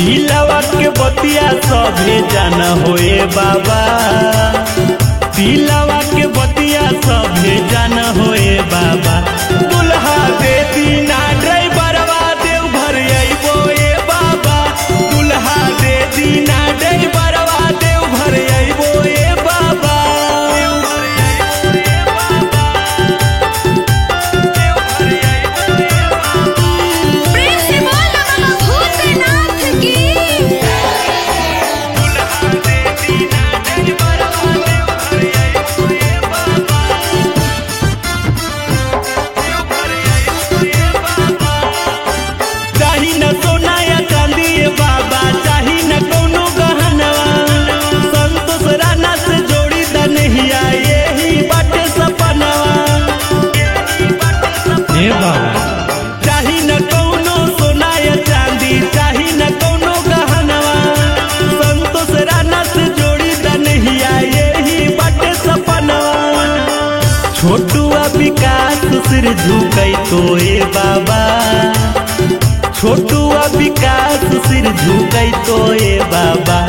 दिलवा के बतिया सभे जान होए बाबा दिलवा के बतिया सभे जान होए बाबा दुल्हा दे दीना ड्राइवरवा देव घर अइबो ए बाबा दुल्हा दे दीना ड्राइवरवा देव घर अइबो ए बाबा प्रेम से बोल बाबा भूतनाथ की चाही न सोना या चांदी ए बाबा चाही न कोनो गहनवा संतोष राना से जोड़ी द नहिया यही बाटे सपनवा हे बाबा चाही न कोनो सोना या चांदी चाही न कोनो गहनवा संतोष राना से जोड़ी द नहिया यही बाटे सपनवा छोटुआ विकास सिर झुकै तो ए बाबा छोटुआ विकास सिर झुकै तो ए बाबा